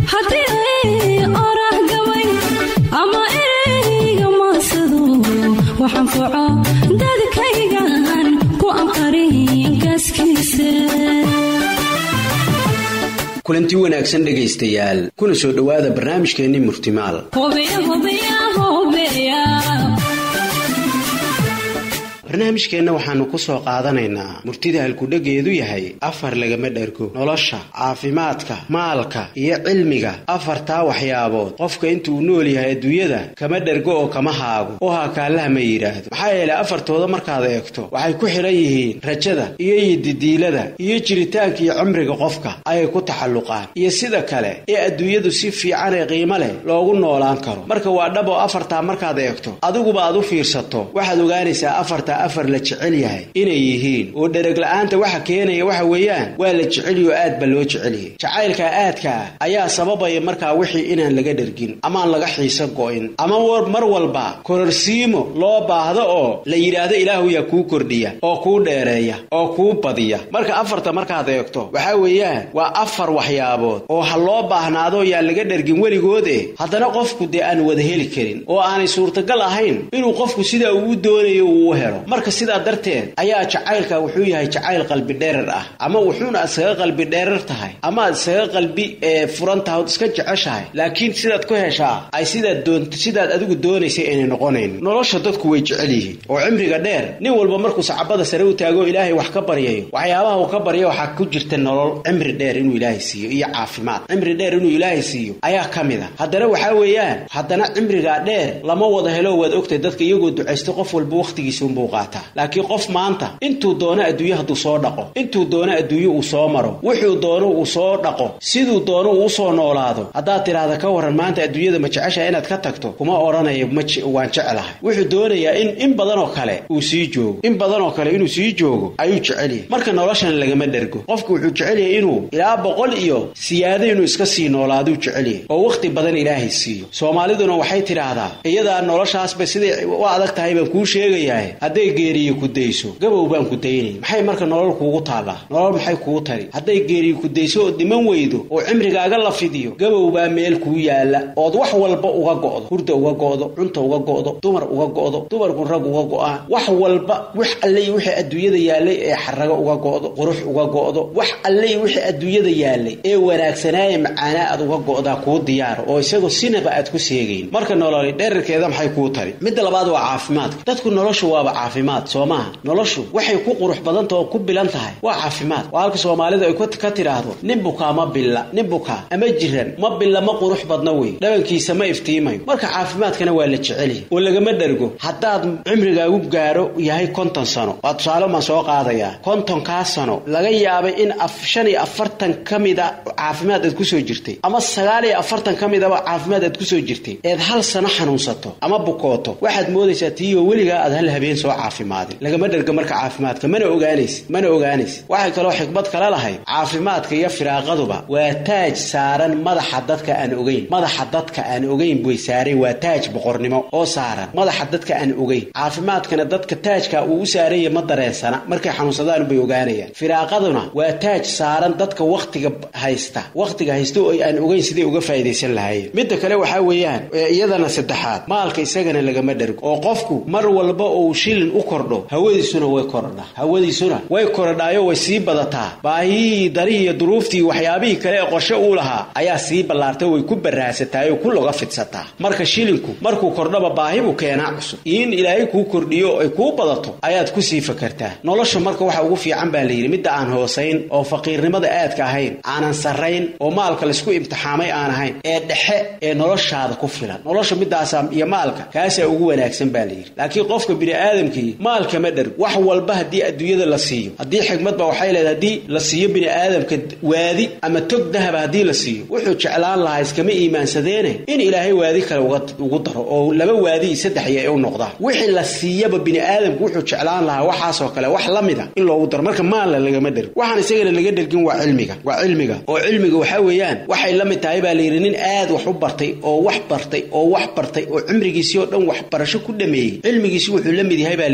haddii oraah gabay ama ereyga maasado waxaan foco dadkaygan ku anqarin gaaskiisa kulanti wanaagsan dhegaystayaal kuna soo dhowaada barnaamijkeenni murtimaal barnaamijkeenna waxaannu ku soo qaadanaynaa murtida halkudhegeedu yahay afar lagama dhergo nolosha caafimaadka maalka iyo cilmiga afartaa waxyaabood qofka intuu nool yahay adduunyada kama dhergo oo kama haago oo haakaallaha ma yidhaahdo maxaa yeelay afartooda markaad eegto waxay ku xidhan yihiin rajada iyo yididiilada iyo jiritaanka iyo cimriga qofka ayay ku taxalluqaan iyo sida kale ee adduunyadu si fiican ee qiimo leh loogu noolaan karo marka waa dhab oo afartaa markaad eegto adiguba aad u fiirsato waxaad ogaanaysaa afartaa afar la jecel yahay inay yihiin oo dhereg-la'aanta waxa keenaya waxa weeyaan waa la jecelyo aad ba loo jecelyahay jacaylkaa aadka ah ayaa sababaya markaa wixii inaan laga dhergin amaan laga xiiso go'in ama mar walba kororsiimo loo baahdo oo la yidhaahdo ilaahu yaa kuu kordhiya oo kuu dheereeya oo kuu badiya marka afarta markaad eegto waxaa weeyaan waa afar waxyaabood oo ha loo baahnaado yaan laga dhergin weligoode haddana qofku dee aan wada heli karin oo aanay suurtagal ahayn inuu qofku sidaa uu doonayo uu u helo marka sidaa darteed ayaa jacaylka wuxuu yahay jacayl qalbi dheerar ah ama wuxuuna isaga qalbi dheerar tahay ama aad isaga qalbi furan tahay ood iska jeceshahay laakiin sidaad ku heshaa ay sidaad doont sidaad adigu doonaysay aynay noqonayn nolosha dadku way jecel yihiin oo cimriga dheer nin walba markuu sacabada sare u taago ilaahay wax ka baryayo waxyaabaha uu ka barya waxaa ku jirta nolol cimri dheer inuu ilaahay siiyo iyo caafimaad cimri dheer inuu ilaahay siiyo ayaa ka mid a haddana waxaa weeyaan haddana cimrigaa dheer lama wada helo waad ogtay dadka iyagoo ducaysta qof walba wakhtigiisa unbuu qaataa laakiin qof maanta intuu doono adduunye hadduu soo dhaqo intuu doono adduunye uu soo maro wuxuu doono uu soo dhaqo siduu doono uu usoo noolaado haddaad tidhaahda ka waran maanta adduunyada ma jeceshaha inaad ka tagto kuma odhanayo waan jeclahay wuxuu doonayaa in in badanoo kale uu sii joogo in badanoo kale inuu sii joogo ayuu jecelyahay marka noloshan lagama dhergo qofku wuxuu jecelyahay inuu ilaa boqol iyo siyaado inuu iska sii noolaaduu jecelyahay oo wakhti badan ilaahay siiyo soomaaliduna waxay tidhaahdaa iyadaa noloshaasba siday u adag tahay baan kuu sheegayahay hadday geeriyo kudayso gabow baan ku daynay maxay marka nolol kuugu taallaa nolol maxay kuu tari hadday geeriyo kudayso ood dhiman weydo oo cimrigaaga la fidiyo gabow baa meel kuu yaalla ood wax walba uga go'do hurda uga go'do cunta uga go'do dumar uga go'do dumarku rag uga go'aan wax walba wax alle iyo wixii adduunyada yaallay ee xarago uga go'do qurux uga go'do wax alle iyo wixii adduunyada yaallay ee wanaagsanaaye macaanaa aad uga go'daa kuu diyaaro oo isagoo sinaba aad ku seegayn marka nololi dherarkeeda maxay kuu tari midda labaad waa caafimaadka dadku noloshu waaba caafimaad soo maaha noloshu waxay ku qurux badanta oo ku bilan tahay waa caafimaad waa halka soomaalida ay ka tidhaahdo nin bukaa ma billa nin bukaa ama jiran ma billa ma qurux badna wey dhabankiisa ma iftiimayo marka caafimaadkana waa la jecelyahay oo lagama dhergo haddaad cimrigaagu gaaro yahay konton sano waa tusaale maan soo qaadayaa kontonkaa sano laga yaabay in shan iyo afartan ka mida caafimaad aad kusoo jirtay ama sagaal iyo afartan ka midaba caafimaad aad kusoo jirtay eed hal sano xanuunsato ama bukooto waxaad moodaysaa tiiyo weligaa aad hal habeen soo caafimaadin lagama dherga marka caafimaadka mana ogaanaysid mana ogaanaysid waxay kaloo xikmad kale lahay caafimaadka iyo firaaqaduba waa taaj saaran madaxa dadka aan ogeyn madaxa dadka aan ogeyn buy saaray waa taaj boqornimo oo saaran madaxa dadka aan ogeyn caafimaadkana dadka taajka uu u saaranya ma dareensana markay xanuunsadaan bay ogaanayaan firaaqaduna waa taaj saaran dadka wakhtiga haysta wakhtiga haysta oo aan ogeyn siday uga faa'idaysan lahaayeen midda kale waxaa weeyaan iyadana saddexaad maalka isagana lagama dhergo oo qofku mar walba uu shilin u kordho hawadiisuna way korodhaa hawadiisuna way korodhaayo way sii badataa baahiyihii darihii iyo duruuftii waxyaabihii kale ee qorshe uu lahaa ayaa sii ballaartay way ku baraasataa oo ku loga fidsataa marka shilinku markuu kordhaba baahi buu keenaa cusub iyo in ilaahay kuu kordhiyo ay kuu badato ayaad kusii fakartaa nolosha marka waxa ugu fiican baa layidhi midda aan hoosayn oo faqiirnimada aadka ahayn aanan sarrayn oo maalka laysku imtixaamay aan ahayn ee dhexe ee noloshaada ku filan nolosha midaasaa iyo maalka kaasaa ugu wanaagsan baa layidhi laakiin qofka bini'aadamkii maalkama dherg wax walba haddii adduunyada la siiyo haddii xikmadba waxay leedahay haddii la siiyo bini'aadamka waadi ama tog dahaba haddii la siiyo wuxuu jeclaan lahaa iskama iimaansadeene in ilaahay waadi kale ugu daro oo laba waadi iyo saddex iyo ay u noqdaan wixii la siiyaba bini'aadamku wuxuu jeclaan lahaa waxaasoo kale wax la mid a in loogu daro marka maalla lagama dherg waxaan isagana laga dhergin waa cilmiga waa cilmiga oo cilmiga waxaa weeyaan waxay la mid tahay baa layidhi nin aad wax u bartay oo wax bartay oo wax bartay oo cimrigiisii oo dhan waxbarasho ku dhameeyey cilmigiisi wuxuu la mid yahay baa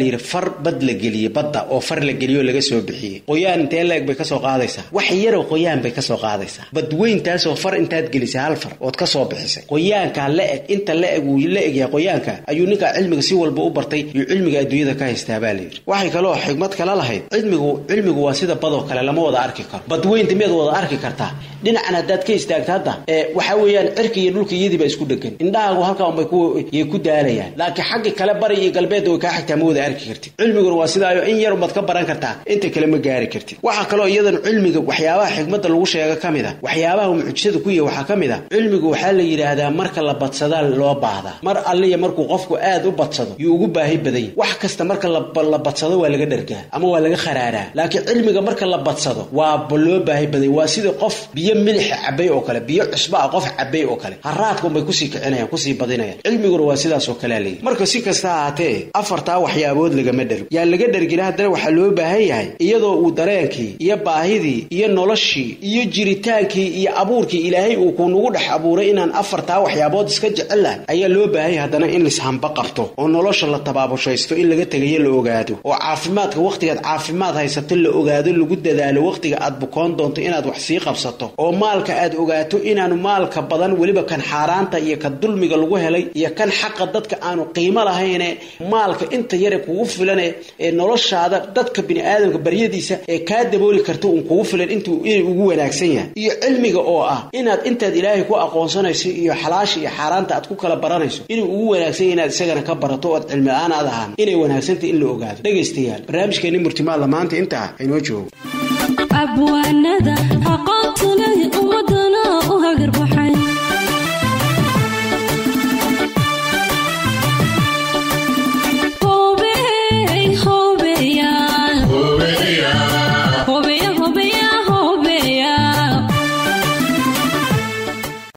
layidhi far bad la geliyey badda oo far la geliyo laga soo bixiyey qoyaan intee la-eg bay kasoo qaadaysaa wax yaroo qoyaan bay kasoo qaadaysaa badweyntaasoo far intaad gelisay hal far ood kasoo bixisay qoyaankaa la-eg inta la-eg uu la egyahay qoyaanka ayuu ninkaa cilmiga si walba u bartay iyo cilmiga adduunyada ka haystaa baa layidhi waxay kaloo xigmad kala lahayd cilmigu cilmigu waa sida badoo kale lama wada arki karo badweynta miyaad wada arki kartaa dhinacan haddaad ka istaagto hadda ee waxa weeyaan cirka iyo dhulka iyadii baa isku dhegan indhahaagu halkaa unbay yay ku daalayaan laakiin xagga kale bari iyo galbeedda way kaa xigtaa ma wada arki kartid cilmiguna waa sidaayo in yar umaad ka baran kartaa inta kale ma gaari kartid waxaa kaloo iyadan cilmiga waxyaabaha xigmadda lagu sheega ka mid a waxyaabaha mucjisada ku yahy waxaa ka mid a cilmigu waxaa la yidhaahdaa marka la badsadaa loo baahdaa mar alliya markuu qofku aad u badsado yuu ugu baahi badanya wax kasta marka la badsado waa laga dhargaa ama waa laga kharaaraa laakiin cilmiga marka la badsado waaba loo baahi badanya waa sida qof biyo milixa cabay oo kale biyo cusba a qof cabay oo kale haraadka unbay kusii kicinayaan kusii badinayaan cilmiguna waa sidaas oo kalea leeyahy marka si kasta ahaatee afartaa waxyaabood lagama dhergo yaa laga dhergina haddana waxaa loo baahan yahay iyadoo uu dareenkii iyo baahidii iyo noloshii iyo jiritaankii iyo abuurkii ilaahay uu kuunagu dhex abuuray inaan afartaa waxyaabood iska jecellahay ayaa loo baahanya haddana in lishamba qabto oo nolosha la tabaabushaysto in laga tegayo la ogaado oo caafimaadka wakhtigaad caafimaad haysato la ogaado lagu dadaalo wakhtiga aad bukoon doonto inaad wax sii qabsato oo maalka aad ogaato inaanu maalka badan weliba kan xaaraanta iyo kan dulmiga lagu helay iyo kan xaqa dadka aanu qiimo lahayne maalka inta yare kugu filane ee noloshaada dadka biniaadamka baryadiisa ee kaa dabooli karta uun kugu filan intuu inay ugu wanaagsan yahay iyo cilmiga oo ah inaad intaad ilaahay ku aqoonsanayso iyo xalaasha iyo xaaraanta aad ku kala baranayso inuu ugu wanaagsan yahay inaad isagana ka barato oad cilmi la-aan aad ahaan inay wanaagsantahy in la ogaado dhegaystayaal barnaamijkeeni murtimaadla maanta intaa aynoo joogo abwaanada